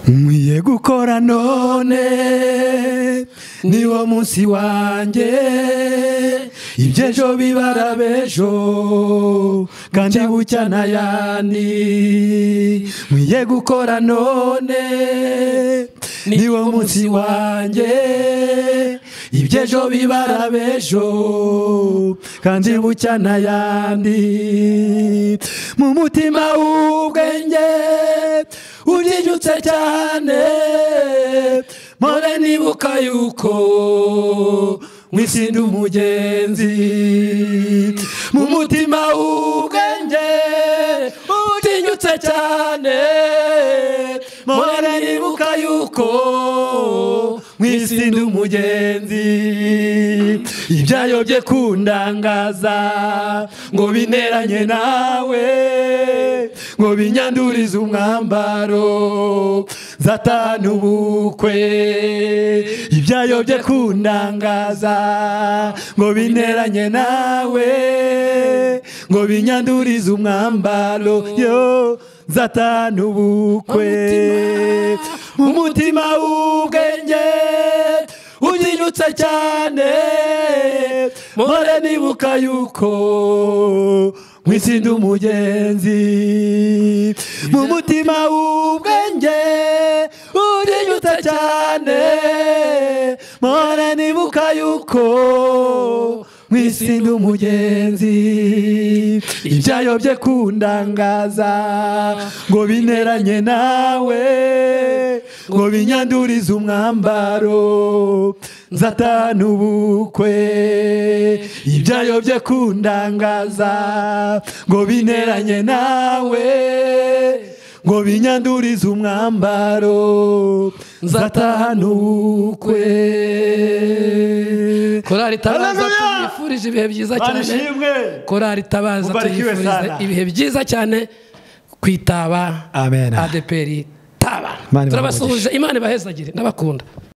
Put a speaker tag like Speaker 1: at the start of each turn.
Speaker 1: nkwiye gukora none niwo munsi wanjye ibyo ejo bibara b'ejo kandi bucya na yani nkwiye gukora none niwo munsi wanjye ibyo ejo bibara b'ejo kandi bucya na yani mu mutima w'ubwenge ujijutse cyane mpore nibuka yuko mwisinde umugenzi mu mutima w'ubwenge utinyutse cyane mpore nibuka yuko mwisinde umugenzi ibyayobye kundangaza ngo bineranye nawe ngo binyandurize umwambaro zatana ubukwe ibyayobye kundangaza ngo bineranye nawe ngo binyandurize umwambaro yo zatana ubukwe umutima w'ubwenge uzinyutse cyane mpore nibuka yuko mwisinde umugenzi mu mutima w'ubwenge urinyutse cyane mpore nibuka yuko mwisinde umugenzi ibyayobye kundangaza ngo bineranye nawe ngo binyandurize umwambaro nzatana ubukwe ibyayobye kundangaza ngo bineranye nawe ngo binyandurize umwambaro nzatahana ubukwe
Speaker 2: korari tabaza
Speaker 1: Haleluya!
Speaker 2: tumwifurije ibihe byiza
Speaker 1: Mana
Speaker 2: cyane
Speaker 1: ishimwe!
Speaker 2: korari tabaza
Speaker 1: Mubarikiwe
Speaker 2: tumwifurije
Speaker 1: sana.
Speaker 2: ibihe byiza cyane kwitaba
Speaker 1: Amen.
Speaker 2: adeperi taba
Speaker 1: Imana ibahe
Speaker 2: turabasuhuje imana ibahezagire ndabakunda